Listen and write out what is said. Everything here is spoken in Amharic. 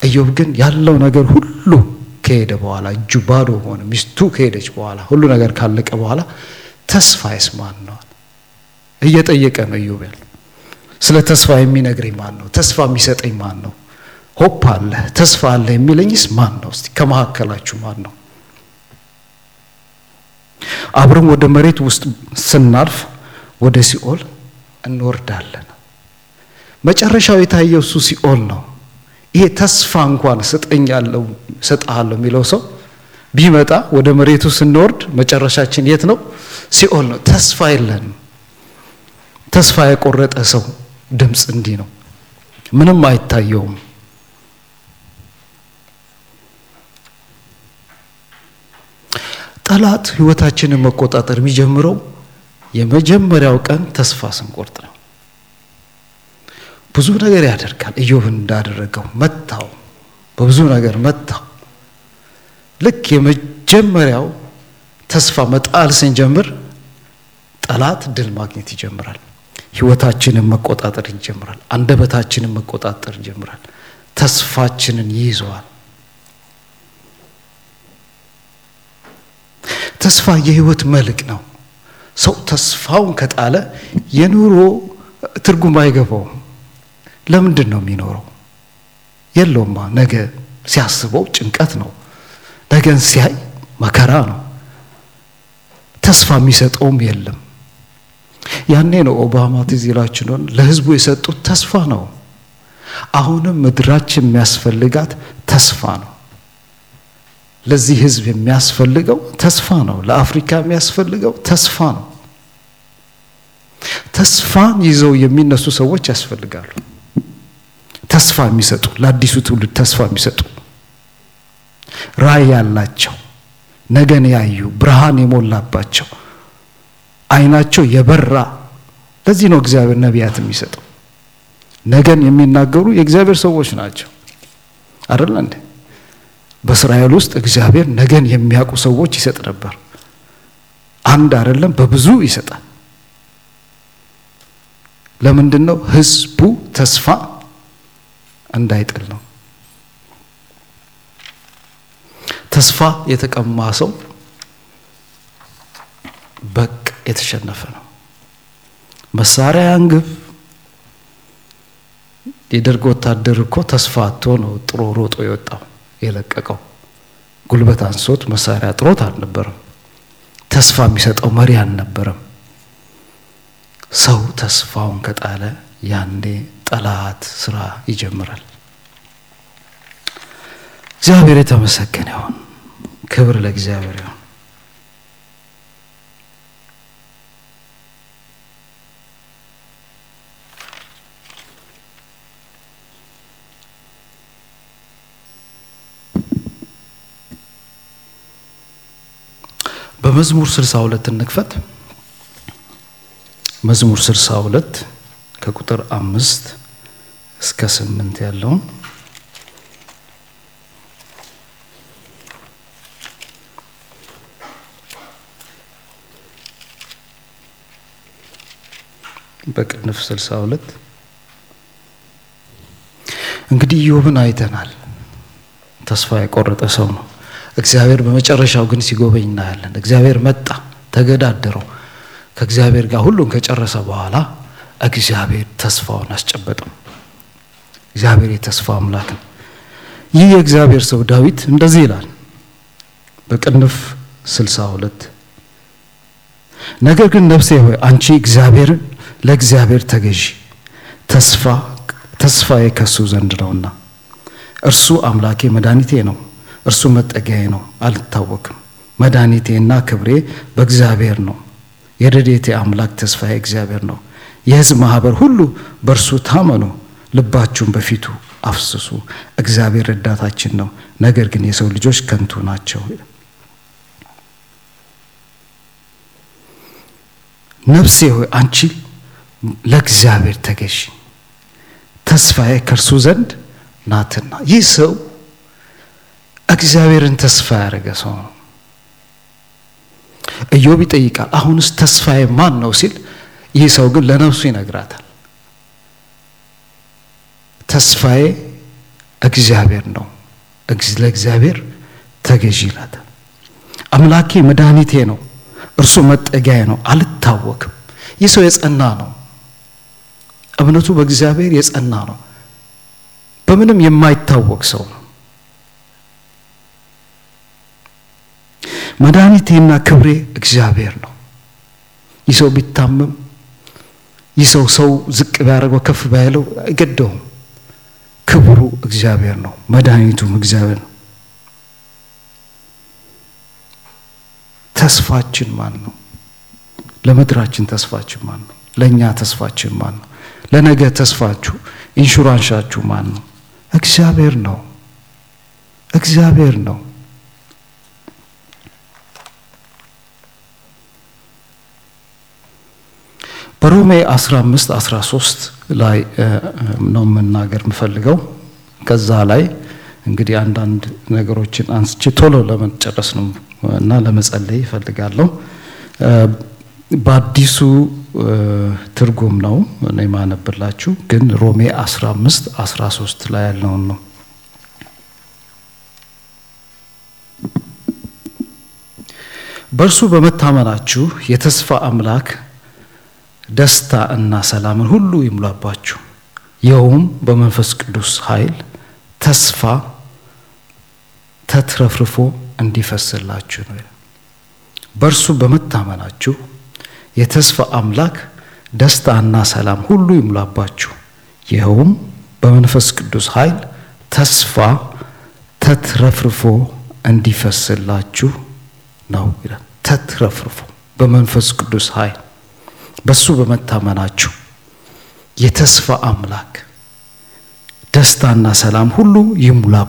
ኢዮብ ግን ያለው ነገር ሁሉ ከሄደ በኋላ እጁ ባዶ ሆነ። ሚስቱ ከሄደች በኋላ ሁሉ ነገር ካለቀ በኋላ ተስፋዬስ ማን ነው እየጠየቀ ነው ኢዮብ ያለው። ስለ ተስፋ የሚነግረኝ ማን ነው? ተስፋ የሚሰጠኝ ማን ነው? ሆፕ አለ ተስፋ አለ የሚለኝስ ማን ነው? እስቲ ከመካከላችሁ ማን ነው? አብረን ወደ መሬት ውስጥ ስናልፍ ወደ ሲኦል እንወርዳለን። መጨረሻው የታየው እሱ ሲኦል ነው። ይሄ ተስፋ እንኳን ስጠኛለሁ ሰጥሃለሁ የሚለው ሰው ቢመጣ ወደ መሬቱ ስንወርድ መጨረሻችን የት ነው? ሲኦል ነው። ተስፋ የለንም። ተስፋ የቆረጠ ሰው ድምፅ እንዲህ ነው፣ ምንም አይታየውም። ጠላት ህይወታችንን መቆጣጠር የሚጀምረው የመጀመሪያው ቀን ተስፋ ስንቆርጥ ነው። ብዙ ነገር ያደርጋል። ኢዮብን እንዳደረገው መታው፣ በብዙ ነገር መታው። ልክ የመጀመሪያው ተስፋ መጣል ስንጀምር ጠላት ድል ማግኘት ይጀምራል። ህይወታችንን መቆጣጠር ይጀምራል። አንደበታችንን መቆጣጠር ይጀምራል። ተስፋችንን ይይዘዋል። ተስፋ የህይወት መልክ ነው። ሰው ተስፋውን ከጣለ የኑሮ ትርጉም አይገባውም። ለምንድን ነው የሚኖረው? የለውማ። ነገ ሲያስበው ጭንቀት ነው። ነገን ሲያይ መከራ ነው። ተስፋ የሚሰጠውም የለም። ያኔ ነው ኦባማ ትዝ ይላችሁ እንደሆነ ለህዝቡ የሰጡት ተስፋ ነው። አሁንም ምድራችን የሚያስፈልጋት ተስፋ ነው። ለዚህ ህዝብ የሚያስፈልገው ተስፋ ነው። ለአፍሪካ የሚያስፈልገው ተስፋ ነው። ተስፋን ይዘው የሚነሱ ሰዎች ያስፈልጋሉ። ተስፋ የሚሰጡ ለአዲሱ ትውልድ ተስፋ የሚሰጡ ራዕይ ያላቸው ነገን ያዩ ብርሃን የሞላባቸው አይናቸው የበራ ለዚህ ነው እግዚአብሔር ነቢያት የሚሰጠው። ነገን የሚናገሩ የእግዚአብሔር ሰዎች ናቸው አይደል እንዴ? በእስራኤል ውስጥ እግዚአብሔር ነገን የሚያውቁ ሰዎች ይሰጥ ነበር። አንድ አይደለም፣ በብዙ ይሰጣል። ለምንድን ነው? ህዝቡ ተስፋ እንዳይጥል ነው። ተስፋ የተቀማ ሰው በቅ የተሸነፈ ነው። መሳሪያ አንግብ። የደርግ ወታደር እኮ ተስፋ አጥቶ ነው ጥሮ ሮጦ የወጣው የለቀቀው። ጉልበት አንሶት መሳሪያ ጥሮት አልነበረም። ተስፋ የሚሰጠው መሪ አልነበረም። ሰው ተስፋውን ከጣለ ያኔ ጠላት ስራ ይጀምራል። እግዚአብሔር የተመሰገነ ይሁን። ክብር ለእግዚአብሔር ይሁን። በመዝሙር 62 እንክፈት። መዝሙር 62 ከቁጥር አምስት እስከ ስምንት ያለውን በቅንፍ 62 እንግዲህ ኢዮብን አይተናል። ተስፋ የቆረጠ ሰው ነው። እግዚአብሔር በመጨረሻው ግን ሲጎበኝ እናያለን። እግዚአብሔር መጣ፣ ተገዳደረው። ከእግዚአብሔር ጋር ሁሉን ከጨረሰ በኋላ እግዚአብሔር ተስፋውን አስጨበጠው። እግዚአብሔር የተስፋ አምላክ ነው። ይህ የእግዚአብሔር ሰው ዳዊት እንደዚህ ይላል በቅንፍ 62 ነገር ግን ነፍሴ ሆይ አንቺ እግዚአብሔርን ለእግዚአብሔር ተገዢ፣ ተስፋ ተስፋዬ ከሱ ዘንድ ነውና እርሱ አምላኬ መድኃኒቴ ነው እርሱ መጠጊያዬ ነው፣ አልታወክም። መድኃኒቴና ክብሬ በእግዚአብሔር ነው። የረድኤቴ አምላክ ተስፋዬ እግዚአብሔር ነው። የሕዝብ ማህበር ሁሉ በእርሱ ታመኑ፣ ልባችሁን በፊቱ አፍስሱ። እግዚአብሔር ረዳታችን ነው፣ ነገር ግን የሰው ልጆች ከንቱ ናቸው። ነፍሴ ሆይ አንቺ ለእግዚአብሔር ተገዢ፣ ተስፋዬ ከእርሱ ዘንድ ናትና። ይህ ሰው እግዚአብሔርን ተስፋ ያደረገ ሰው ነው። ኢዮብ ይጠይቃል፣ አሁንስ ተስፋዬ ማን ነው ሲል፣ ይህ ሰው ግን ለነፍሱ ይነግራታል። ተስፋዬ እግዚአብሔር ነው። ለእግዚአብሔር ተገዢ ናት። አምላኬ መድኃኒቴ ነው፣ እርሱ መጠጊያዬ ነው፣ አልታወክም። ይህ ሰው የጸና ነው። እምነቱ በእግዚአብሔር የጸና ነው። በምንም የማይታወቅ ሰው ነው። መድኃኒቴና ክብሬ እግዚአብሔር ነው። ይህ ሰው ቢታመም ይህ ሰው ሰው ዝቅ ቢያደርገው ከፍ ባያለው አይገደውም። ክብሩ እግዚአብሔር ነው። መድኃኒቱም እግዚአብሔር ነው። ተስፋችን ማን ነው? ለምድራችን ተስፋችን ማን ነው? ለእኛ ተስፋችን ማን ነው? ለነገ ተስፋችሁ ኢንሹራንሻችሁ ማን ነው? እግዚአብሔር ነው። እግዚአብሔር ነው። በሮሜ 15 13 ላይ ነው መናገር የምፈልገው። ከዛ ላይ እንግዲህ አንዳንድ ነገሮችን አንስቼ ቶሎ ለመጨረስ ነው እና ለመጸለይ ይፈልጋለሁ። በአዲሱ ትርጉም ነው እኔ የማነብላችሁ፣ ግን ሮሜ 15 13 ላይ ያለውን ነው። በእርሱ በመታመናችሁ የተስፋ አምላክ ደስታ እና ሰላምን ሁሉ ይሙላባችሁ፣ ይኸውም በመንፈስ ቅዱስ ኃይል ተስፋ ተትረፍርፎ እንዲፈስላችሁ ነው። በእርሱ በመታመናችሁ የተስፋ አምላክ ደስታና ሰላም ሁሉ ይሙላባችሁ፣ ይኸውም በመንፈስ ቅዱስ ኃይል ተስፋ ተትረፍርፎ እንዲፈስላችሁ ነው ይላል። ተትረፍርፎ በመንፈስ ቅዱስ ኃይል በሱ በመታመናችሁ የተስፋ አምላክ ደስታና ሰላም ሁሉ ይሙላ